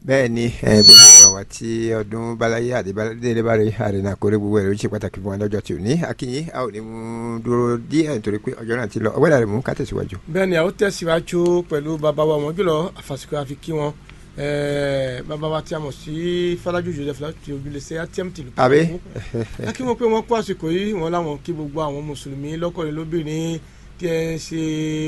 bẹ́ẹ̀ ni ẹ, gbogbo àwa tí ọdún balaye àdébálẹ̀ bá rí àrìnà kórè gbogbo ẹ̀rọ ṣe pàtàkì fún wa lọ́jọ́ tí ò ní akínyìn a ò ní mú dúró díẹ̀ nítorí pé ọjọ́ náà ti lọ ọgbẹ́dà rẹ̀ mú ká tẹ̀síwájú. bẹ́ẹ̀ ni àwọn tẹ̀síwájú pẹ̀lú bàbá wa wọn jùlọ àfàsìkò àfi kí wọn ẹẹ, bàbá wa tí a mọ̀ sí Fọlájú Joseph láti ojúlẹ̀sẹ̀ atm tìlú àbí a kí wọn pé wọn kó àsìkò yìí wọn láwọn kí gbogbo àwọn mùsùlùmí lọ́kùnrin lóbìnrin tí ẹ ń ṣe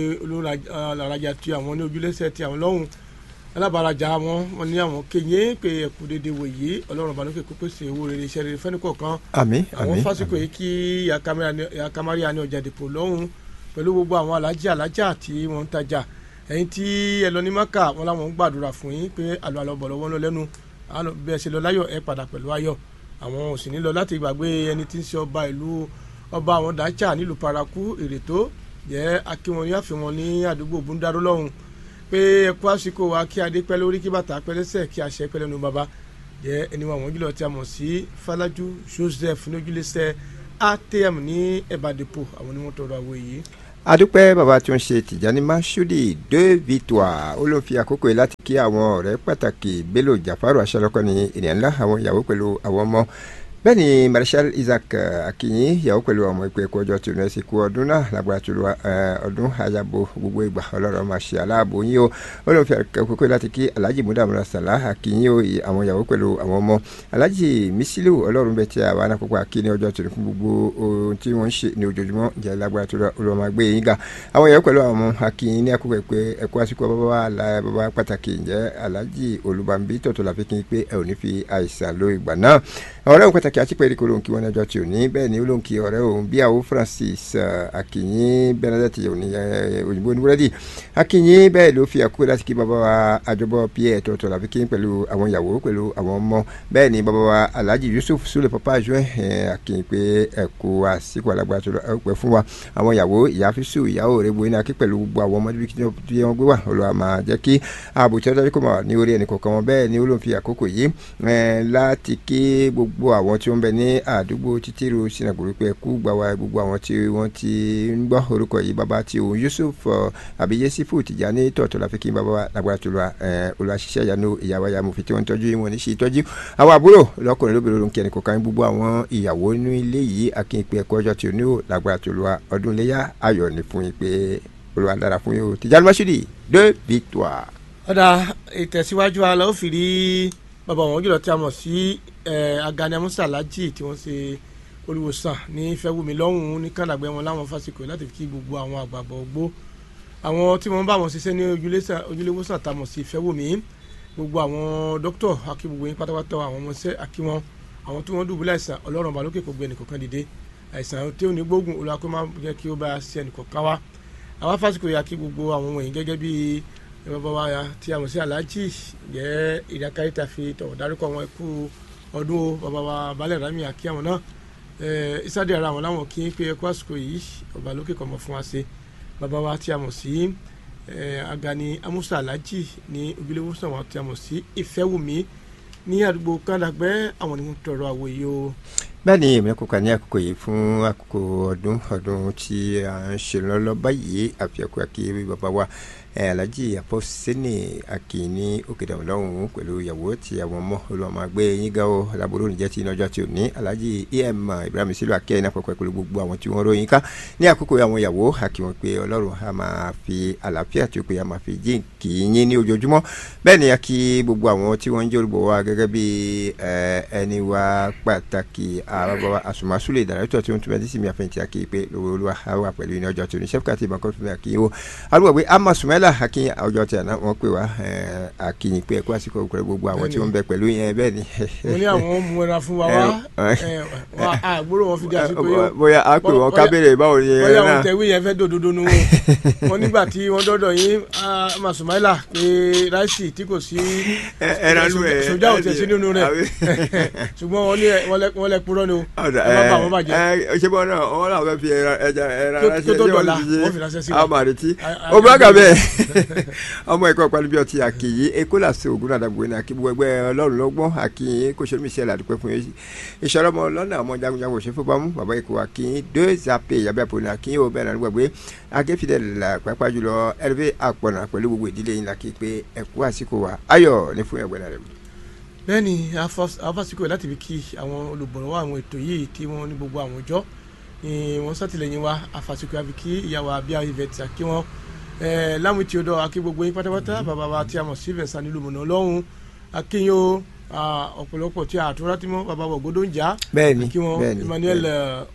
olùrajà tí àwọn ní ojúlẹ̀sẹ̀ tí àwọn lọ́hùn alábàárajà wọn wọn ní àwọn kéye pé ẹkú dédé wòye Ọlọ́run balókè kó pèsè owó rere iṣẹ́ rere fẹ́ni kọ̀ọ̀kan àmín àwọn àmín fásitì yìí kí yakamari ní ọjà dìpọ̀ lọ́hùn pẹ̀lú gbogbo àwọn alájà alájà tí wọ́n ń tajà ẹ̀yin tí ẹ lọ ní maka wọn làwọn ń gbàdúrà fún yín pé àlọ́ àlọ́ bọ̀ lọ́wọ́ lẹ́nu àlọ́ bí ẹ ṣe lọ láyọ̀ ẹ padà pẹ̀lú ayọ̀ àwọn ò sì ní lọ láti gbàgbé ẹni tí ń ṣe ọba ìlú ọba àwọn dacha nílùú paraku èrètò jẹ́ akínwọn ní àfihàn ní àdúgbò búndàrú lọ́hùn pé ẹ kú àsìkò wa kí adé pẹ́ lórí kí bàtà pẹ́ lẹ́sẹ̀ kí àṣẹ pẹ́ lẹ́nu bàbá jẹ́ ẹni wọn àwọn jùlọ tí a mọ̀ sí Fọlájú Joseph ní ojúlẹ̀sẹ̀ atm ní ẹ̀bàdìpọ̀ àwọn onímọ̀ tọrọ àwọ̀ yìí adúpẹ́ bàbá tí ó ń ṣe tìjàní masudi de victoire ó ló ń fi àkókò yìí láti kí àwọn ọ̀rẹ́ pàtàkì bello jafaru aṣọ́lọ́kọ́ ní ènìyàn ńlá àwọn ìyàwó pẹ̀lú àwọn ọmọ bẹ́ẹ̀ ni marshal isaac akinyi ìyàwó pẹ̀lú ọmọ ìpè ẹ̀kọ́ ọjọ́ tòun ẹ̀sìn kú ọdún náà lágbára tó lọ ọdún àyàbò gbogbo ìgbà ọlọ́run máa ṣe aláàbò yín o ó ló ń fi àkókò yìí láti kí alhaji mudamura salah akinyi o àwọn ìyàwó pẹ̀lú àwọn ọmọ alhaji misilu ọlọ́run bẹ́ẹ̀ tí a wà lákòókò akíní ọjọ́ tòun fún gbogbo ohun tí wọ́n ń ṣe ní ojoojúmọ́ jẹ́ lágbára tó lọ olùwọ́n máa gbé yín ga àwọn ìyàwó pẹ̀lú àwọn ọmọ akíní ní àkókò ìpè ẹ̀kọ́ àsìkò bàbá wa la bàbá pàtàkì jẹ́ alhaji olùbànbí tọ̀tọ̀ làfi kí n pé ẹ ò ní fi àìsàn lo ìgbà náà ọ̀rẹ́ òun pàtàkì àti pẹ̀lú olóhùn kí wọ́n lọ́jọ́ tí ò ní bẹ́ẹ̀ ni olóhùn kí ọ̀rẹ́ òun bí àwọn Francis Akinyin Bernadette òní òyìnbó oníbúrẹ́dì Akinyin bẹ́ẹ̀ ló fi àkókò láti kí bàbá wa àjọbọ Pierre tọ̀tọ̀ làfi kí pẹ̀lú àwọn ìyàwó pẹ̀lú àwọn ọmọ bẹ́ẹ̀ ni bàbá wa Alhaji Yusuf Sule papa juin Akinyin pé ẹ̀kú àsìkò alágbára tó pẹ́ fún wa àwọn ìyàwó ìyá fisu ìyàwó rẹ̀ bo iná kí pẹ̀lú gbogbo àwọn ọmọdé tí wọ́n gbé wà Olúwa máa jẹ́ kí ààbò tí wọ́n tọ́jú kó máa ní orí ẹnì kọ̀ọ̀kan wọn bẹ́ẹ̀ ni olóhùn fi àkókò yìí láti kí gbogbo àwọn tí wọ́n bẹ ní àdúgbò títíru sinagboro pé kú gbà wá gbogbo àwọn tí wọ́n ti ń gbọ́ orúkọ yìí bàbá tí òun Yusuf àbí Yesifu Tijani tọ̀tọ̀ la fi kí bàbá wa lágbára tó lọ olùwàṣiṣẹ́ ìyanu ìyàwó ya mo fi tí wọ́n ń tọ́jú wọn ní sí ìtọ́jú àwọn àbúrò lọ́kùnrin lóbìnrin ló ń kí ẹnì kọ̀ọ̀kan gbogbo àwọn ìyàwó inú ilé yìí akínpé ẹ̀kọ́ ọjọ́ tí ò ní ò lágbára tó lọ ọdún iléyà ayọ̀ ní fún yín pé Olúwa dára fún yín o Tijani Masudi de victoire. ọ̀dà ìtẹ̀síwájú ala ó fi rí bàbá wọn jùlọ tí a mọ̀ sí Agani Amusa Alhaji tí wọ́n ṣe olùwòsàn ní Fẹ́wùmí lọ́hùn-ún ní kàdàgbẹ́ wọn láwọn fásikò láti fi kí gbogbo àwọn àgbààgbà ògbó àwọn tí wọ́n bá wọn ṣiṣẹ́ ní ojúléwòsàn tá a mọ̀ sí Fẹ́wùmí gbogbo àwọn dókítọ̀ akí gbogbo yín pátápátá àwọn ọmọọṣẹ́ akí wọn àwọn tí wọ́n dùbúlẹ̀ àìsàn ọlọ́run balókè kò gbé ẹnìkọ̀ọ̀kan dìde àìsàn tí ò ní gbógun olùwàkó máa jẹ́ kí ó bá ṣe ẹnìkọ̀ọ̀kan wá àwọn fásikò yà kí gbogbo àwọn wọ̀nyí gẹ́gẹ́ bíi bàbá wa tí a mọ̀ sí Alhaji jẹ́ ìdákáríta fi tọ̀wọ̀ dárúkọ wọn kú ọdún o bàbá wa balẹ̀ rami àkí àwọn náà ìsáde ara àwọn láwọn kí n pé ẹkú àsìkò yìí ọba lókè kọ̀mọ̀ fún wa ṣe bàbá wa tí a mọ̀ sí Agani Amusa Alhaji ní ojúlówósàn wa tí a mọ̀ sí Ìfẹ́wùmí ní àdúgbò kàdàgbẹ́ àwọn ni wọ́n tọrọ àwòye o bẹ́ẹ̀ ni èmi kò kà ní àkókò yìí fún àkókò ọdún ọdún tí a ń ṣe lọ́lọ́ báyìí àfihàn kí bàbá wa alhaji apọ́sẹ́nì akínní òkèdàmọ́ lọ́hùn-ún pẹ̀lú ìyàwó tí àwọn ọmọ olùwàmọ́ gbé yín ga ó aláborí oníjẹ́ tí iná ọjọ́ tí ò ní alhaji em ibrahim sílùú akẹ́ iná pẹ̀pẹ́ pẹ̀lú gbogbo àwọn tí wọ́n ròyìn ká ní àkókò àwọn ìyàwó àkíwọ̀n pé ọlọ́run a máa fi àlàáfíà tí ó pé a máa fi jí kì í yín ní ojoojúmọ́ bẹ́ẹ̀ ni a kí gbogbo àwọn tí wọ́n ń jẹ́ olùbọ̀ wa gẹ́gẹ́ bí ẹni wa pàtàkì àbábọ̀ àsùnmásùlẹ̀ ìdàrẹ́tọ̀ tí ó ń tún bẹ́ẹ̀ sí mi àfẹ̀yìntì àkí pé lówó olúwa wà pẹ̀lú iná ọjọ́ tí ò ní sẹ́fúkà tí ìbánkọ́ fún mi àkí wo alúgbò pé amasùnmẹ́lá akin ọjọ́ tí àná wọ́n pè wá akínyìn pé ẹ̀kú àsìkò pẹ̀lú gbogbo àwọn tí wọ́n ń bẹ pẹ̀lú yẹn bẹ́ẹ̀ ni. mo ní àwọn mú ẹran fún wa wá àgbóró wọn fi di àsìkò yìí. bóyá a pè wọn kábèrè báwo ni ẹ náà. bóyá wọn tẹ̀wé yẹn fẹ́ dòdòdó nu wọn nígbà tí wọ́n dọ́dọ̀ yín amasùnmẹ́lá pé ráìsì tí kò sí sójà ò tẹ̀ sí nínú rẹ̀ ṣùgbọ́n wọ́n lẹ purọ́ ni o ẹ má bà wọ́n bàjẹ́. ṣé bọ́n náà wọ́n náà fẹ́ fi ẹja ẹran tó tó dọ̀la wọ́n fi ránṣẹ́ sí wa. àmàrètí ó bá gà bẹ́ẹ̀. ọmọ ẹ̀kọ́ pálíbí ọtí àkìyí ekólà sí ògùn àdàgbò ní akíbu ẹgbẹ́ ọlọ́run lọ́gbọ́n àkìyí kò ṣe mísẹ́ làdúpẹ́ fún yín ìṣòro ọmọ lọ́nà ọmọ jagunjagun òṣèlú fúnpamọ́ bàbá ikú àkìyí deux zape yàbẹ́ àpò ní àkìyí ò bẹ́ẹ̀ náà gbàgbé akẹ́fìdẹ́ là pápá jùlọ ẹ̀rẹ́fẹ́ àpọ̀nà pẹ̀lú gbogbo ìdílé yín làkì pé ẹ̀kú àsìkò wa ayọ̀ ní fún ẹgbẹ́ náà rẹ̀. bẹ́ẹ̀ni afásitì láti fi kí àwọn olùbọ̀wọ́ àwọn ètò yìí tí wọ́n ní gbogbo àwọn ọjọ́ wọ́n sátìlẹ́yìn wa afásitì àfi kí ìyàwó abíyá ivẹ̀tì kí wọ́n láwọn tí o dọ̀ akí gbogbo yín pátápátá bàbá wa tí a mọ̀ sí Vincent nílùú mọ̀nà ọlọ́run akínyó ọ̀pọ̀lọpọ̀ tí a àtúrà tí wọ́n bàbá wọ̀ gbódò ń jà bẹ́ẹ̀ni kí wọ́n bẹ́ẹ̀ni Emmanuel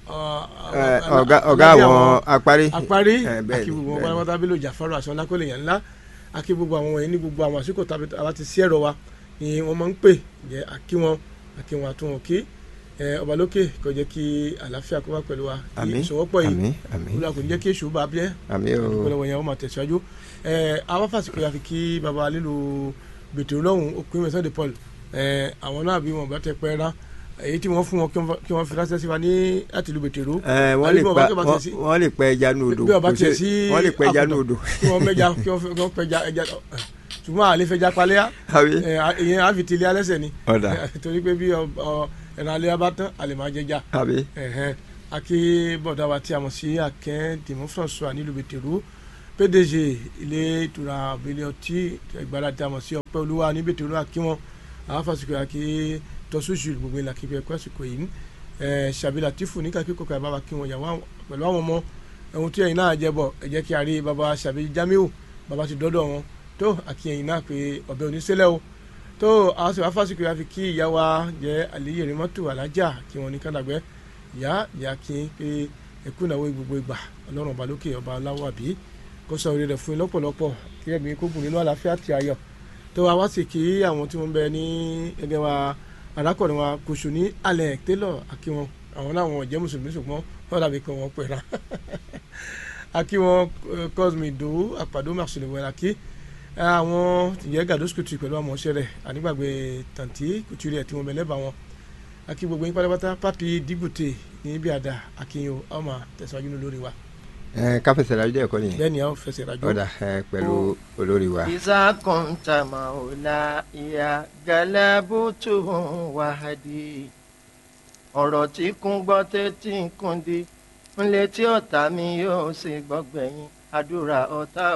ọ̀gá àwọn apárí apárí bẹ́ẹ̀ni akí gbogbo wọn pátápátá bí ló jà fáró àṣọ lákòlè yẹn ńlá akí gbogbo àwọn wọ̀nyí ní gbogbo àwọn àsìkò tàbí àwa ti sí ẹ̀rọ wa ni wọ́n máa ń pè jẹ́ akí wọn akí wọn àtúnwọ̀n kí ọba lókè kó jẹ́ kí àlàáfíà kó wá pẹ̀lú wa àmín ìṣòwòpọ̀ yìí àmín àmín olùwà kò ní jẹ́ kí èṣù bá bíẹ́ àmín o ìpínlẹ̀ wọ̀nyẹn wọ́n máa tẹ̀síwájú àwọn fásitì yà fi kí baba lílo bètè lọ́hùn òpin mẹ́sàn de Paul àwọn náà bí wọn bá tẹ pẹ́ rán èyí tí wọ́n fún wọn kí wọ́n fi ránṣẹ́ sí wa ní láti lu bètè ró. wọ́n lè pa wọ́n lè pẹ́ ẹja ní odò bí ọba tiẹ̀ sí wọ́n lè pẹ́ ẹja ní odò. kí wọ́n mẹ́ja kí wọ́n pẹ́ja ẹja ṣùgbọ́n àlè fẹja palẹ́yà ìyẹn àfi tìlẹ̀ alẹ́sẹ̀ ni ọ̀dà torí pé bí ẹ̀rọ alẹ́ bá tán àlè máa jẹja àbí akí bọ̀dá wa tí a mọ̀ sí akẹ́ dìmú François nílùú bètèrú pdg ilé ìtura abẹ́lé ọtí ìgbàlá tí a mọ̀ sí ọpẹ́ olúwa ní bètèrú akí wọn àwọn fásitì akí tọ́sùsù gbogbo ìlà kíkọ́ ẹ̀kọ́ àsìkò yìí ṣàbílà tìfù ní kakíkọ́ kọ́ bàbá kí wọn yàwó pẹ̀lú àwọn ọmọ ohun tí ẹ̀yin náà jẹ bọ̀ ẹ jẹ́ kí a rí bàbá ṣàbí jamiu bàbá ti dọ́dọ̀ wọn tó àkíyẹ̀yìn náà pé ọ̀bẹ oníṣẹ́lẹ̀ o tó àwọn sì wá fásitì àfi kí ìyá wa jẹ́ àlẹ́yẹ̀ rẹ̀ mọ́tò alájà kí wọ́n ní kádàgbẹ́ ìyá ìyá kí n pé ẹkú ìnáwó gbogbo ìgbà ọlọ́run ọba lókè ọba aláwọ̀ àbí kó sọ orí rẹ̀ fún yín lọ́pọ̀lọpọ̀ kí ẹ̀mí kó gùn nínú àlàáfíà àti ayọ̀ tó wa wá sì kí àwọn tí wọ́n bẹ ní ẹgbẹ́ wa arákùnrin wa kòṣù ní alẹ́ tẹ́lọ̀ àkí wọn àwọn náà wọn jẹ́ mùsùlùmí ṣùgbọ́n wọ́n dàbí pé wọ́n pẹ̀ra àkí wọn cosme do àpàdé màṣẹlẹ̀ wẹ̀rẹ̀ àkí àwọn ìyẹn gàdúsù kùtù pẹ̀lú àwọn ọ̀ṣẹ́ rẹ̀ ànígbàgbé tàǹtí kùtù rẹ̀ tí wọ́n bẹ lẹ́bàá wọn akí gbogbo yín pátápátá pápí dígùtè ní ibi àdá akínyìn o ọmọ tẹ̀síwájú ní olórí wa. ẹ ká fẹsẹ̀ rájọ́ ẹ̀kọ́ nìyẹn. bẹ́ẹ̀ ni a ó fẹsẹ̀ rájọ́. ọ̀dà ẹ pẹ̀lú olórí wa. ìsà kọ́ńtà màólà ìyá galabutu wàhádì ọ̀rọ̀ tí kún gbọ́ tẹ́tí kún di ńlẹ̀ tí ọ̀tá mi yóò ṣe gbọ́gbẹ̀yìn àdúrà ọ̀tá